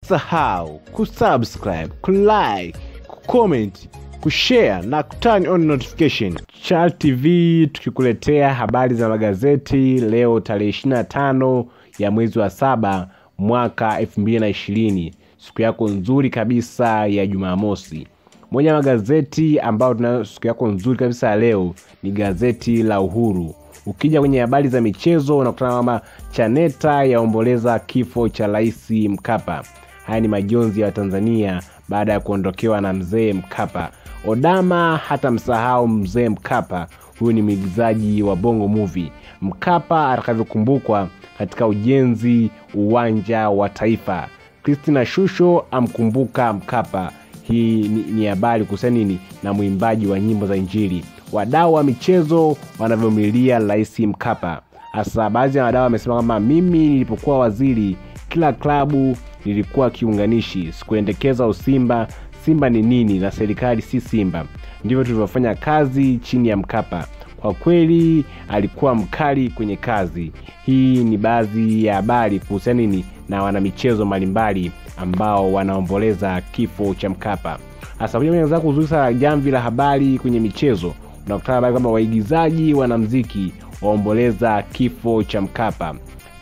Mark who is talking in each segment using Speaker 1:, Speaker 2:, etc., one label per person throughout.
Speaker 1: usisahau kusubscribe kulike kucomment kushare na kuturn on notification Chal tv tukikuletea habari za magazeti leo tarehe 25 ya mwezi wa saba mwaka 2020 siku yako nzuri kabisa ya jumamosi moja ya magazeti ambayo tunayo siku yako nzuri kabisa ya leo ni gazeti la uhuru ukija kwenye habari za michezo unakutana kwamba chaneta yaomboleza kifo cha rais mkapa haya ni majonzi ya watanzania baada ya kuondokewa na mzee mkapa odama hata msahau mzee mkapa huyu ni mwigizaji wa bongo movie mkapa atakavyokumbukwa katika ujenzi uwanja wa taifa kristina shusho amkumbuka mkapa hii ni, ni habari kuhusiana nini na mwimbaji wa nyimbo za injili wadau wa michezo wanavyomilia rais mkapa hasa baadhi ya wadau wamesema kwamba mimi nilipokuwa waziri kila klabu nilikuwa kiunganishi sikuendekeza usimba simba ni nini na serikali si simba ndivyo tulivyofanya kazi chini ya mkapa kwa kweli alikuwa mkali kwenye kazi hii ni baadhi ya habari kuhusiana nini na wanamichezo mbalimbali ambao wanaomboleza kifo cha mkapa hasa kuja kwenye zako uzuri sana jamvi la habari kwenye michezo unakutana habari kwamba waigizaji wanamziki waomboleza kifo cha mkapa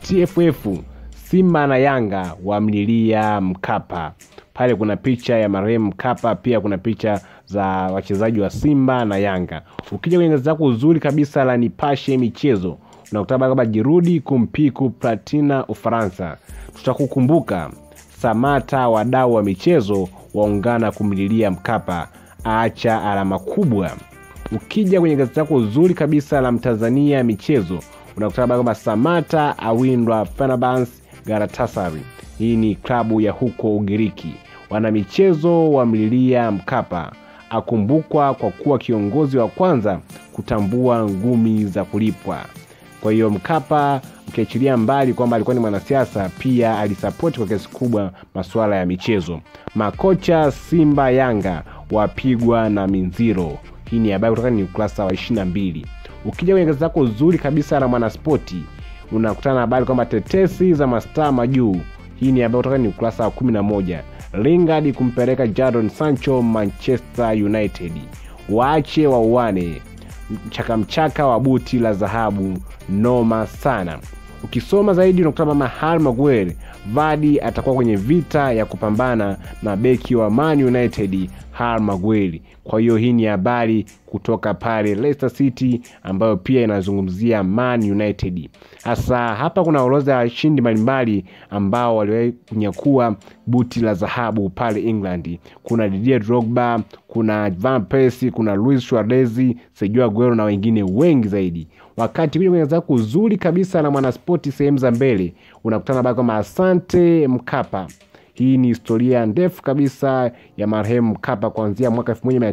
Speaker 1: tff simba na yanga wamlilia mkapa pale kuna picha ya marehemu mkapa pia kuna picha za wachezaji wa simba na yanga ukija kwenye gazeti lako uzuri kabisa la nipashe michezo unakutana kwamba jirudi kumpiku platina ufaransa tutakukumbuka samata wadau wa michezo waungana kumlilia mkapa aacha alama kubwa ukija kwenye gazeti lako uzuri kabisa la mtanzania michezo unakutana kwamba samata awindwa Fenerbahce Galatasaray. Hii ni klabu ya huko Ugiriki. Wanamichezo wamlilia Mkapa, akumbukwa kwa kuwa kiongozi wa kwanza kutambua ngumi za kulipwa. Kwa hiyo Mkapa, ukiachilia mbali kwamba alikuwa ni mwanasiasa, pia alisapoti kwa kiasi kubwa masuala ya michezo. Makocha Simba Yanga wapigwa na Minziro. Hii ni habari kutoka ni ukurasa wa 22. Ukija kwenye gazeti lako zuri kabisa la Mwanaspoti unakutana na habari kwamba tetesi za mastaa majuu. Hii ni habari kutoka ni ukurasa wa 11. Lingard kumpeleka Jadon Sancho Manchester United. Waache wauane. Mchakamchaka wa buti la dhahabu noma sana. Ukisoma zaidi unakutana na Harry Maguire. Vardy atakuwa kwenye vita ya kupambana na beki wa Man United Harry Maguire. Kwa hiyo hii ni habari kutoka pale Leicester City ambayo pia inazungumzia Man United. Hasa hapa kuna orodha ya washindi mbalimbali ambao waliwahi kunyakua buti la dhahabu pale England. Kuna Didier Drogba, kuna Van Persie, kuna Luis Suarez, Sergio Aguero na wengine wengi zaidi. Wakati kuja kwenye zako uzuri kabisa na Mwanaspoti sehemu za mbele unakutana habari kwamba asante Mkapa hii ni historia ndefu kabisa ya marehemu Mkapa kuanzia mwaka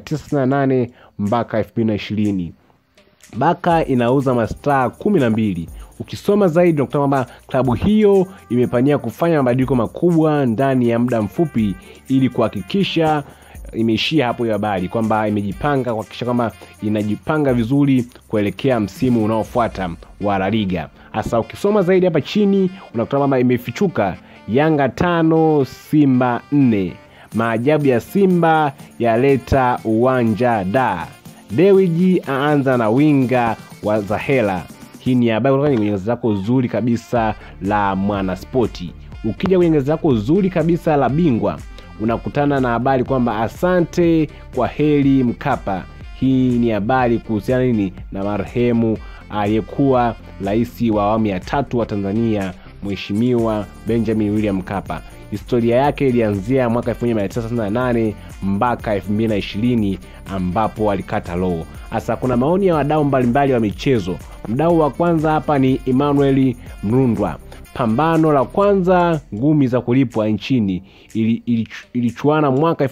Speaker 1: 1998 mpaka 2020. Baka inauza mastaa kumi na mbili. Ukisoma zaidi unakuta kwamba klabu hiyo imepania kufanya mabadiliko makubwa ndani ya muda mfupi ili kuhakikisha imeishia hapo hiyo habari kwamba imejipanga kuhakikisha kwamba inajipanga vizuri kuelekea msimu unaofuata wa La Liga. Hasa ukisoma zaidi hapa chini unakuta kwamba imefichuka Yanga tano Simba nne. Maajabu ya Simba yaleta uwanja da. Dewiji aanza na winga wa Zahela. Hii ni habari kutoka kwenye gazeti lako zuri kabisa la Mwanaspoti. Ukija kwenye gazeti lako zuri kabisa la Bingwa unakutana na habari kwamba asante kwa heri Mkapa. Hii ni habari kuhusiana nini na marehemu aliyekuwa rais wa awamu ya tatu wa Tanzania Mheshimiwa Benjamin William Mkapa. Historia yake ilianzia mwaka 1998 mpaka 2020 ambapo alikata roho. Hasa kuna maoni ya wadau mbalimbali wa michezo. Mdau wa kwanza hapa ni Emmanuel Mrundwa. Pambano la kwanza ngumi za kulipwa nchini ilichuana ili, ili mwaka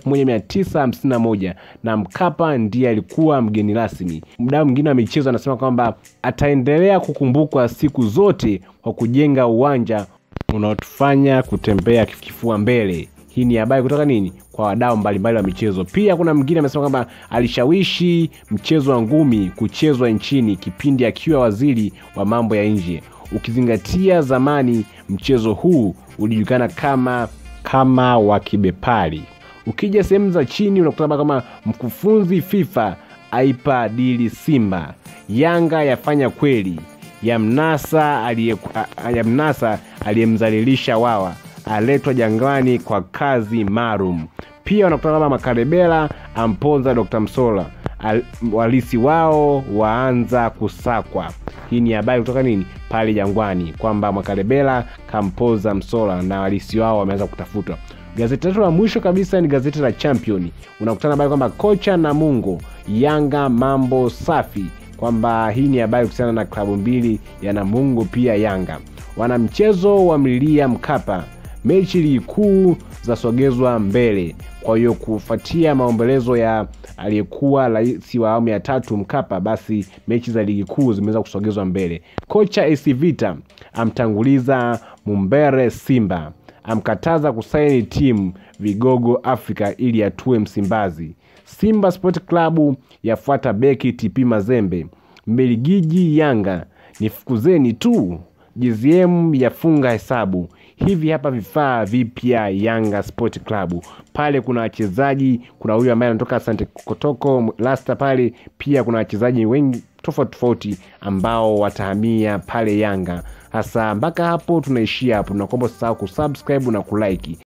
Speaker 1: 1951 na Mkapa ndiye alikuwa mgeni rasmi. Mdau mwingine wa michezo anasema kwamba ataendelea kukumbukwa siku zote kwa kujenga uwanja unaotufanya kutembea kifua mbele. Hii ni habari kutoka nini kwa wadau mbalimbali wa michezo. Pia kuna mwingine amesema kwamba alishawishi mchezo wa ngumi kuchezwa nchini kipindi akiwa waziri wa mambo ya nje ukizingatia zamani mchezo huu ulijulikana kama kama wakibepari. Ukija sehemu za chini unakuta kama mkufunzi FIFA aipa dili Simba, Yanga yafanya kweli, yamnasa aliye yamnasa aliyemdhalilisha Wawa aletwa Jangwani kwa kazi maalum. Pia wanakutana kama Makarebela amponza Dr. Msola Al, walisi wao waanza kusakwa. Hii ni habari kutoka nini pale Jangwani kwamba Makarebela kampoza Msola na walisi wao wameanza kutafutwa. Gazeti letu la mwisho kabisa ni gazeti la Champion, unakutana habari kwamba kocha Namungo Yanga mambo safi, kwamba hii ni habari kuhusiana na klabu mbili ya Namungo pia Yanga. Wanamchezo wamlilia Mkapa, mechi ligi kuu zasogezwa mbele. Kwa hiyo kufuatia maombolezo ya aliyekuwa rais wa awamu ya tatu Mkapa, basi mechi za ligi kuu zimeweza kusogezwa mbele. Kocha AC Vita amtanguliza Mumbere Simba, amkataza kusaini timu vigogo Afrika ili atue Msimbazi. Simba Sport Club yafuata beki TP Mazembe. Mbelgiji Yanga nifukuzeni tu. GZM yafunga hesabu. Hivi hapa vifaa vipya Yanga Sport Club. Pale kuna wachezaji, kuna huyu ambaye anatoka Asante Kotoko Lasta pale, pia kuna wachezaji wengi tofauti tofauti ambao watahamia pale Yanga. Hasa mpaka hapo tunaishia hapo, tunakuomba usisahau kusubscribe na kulike.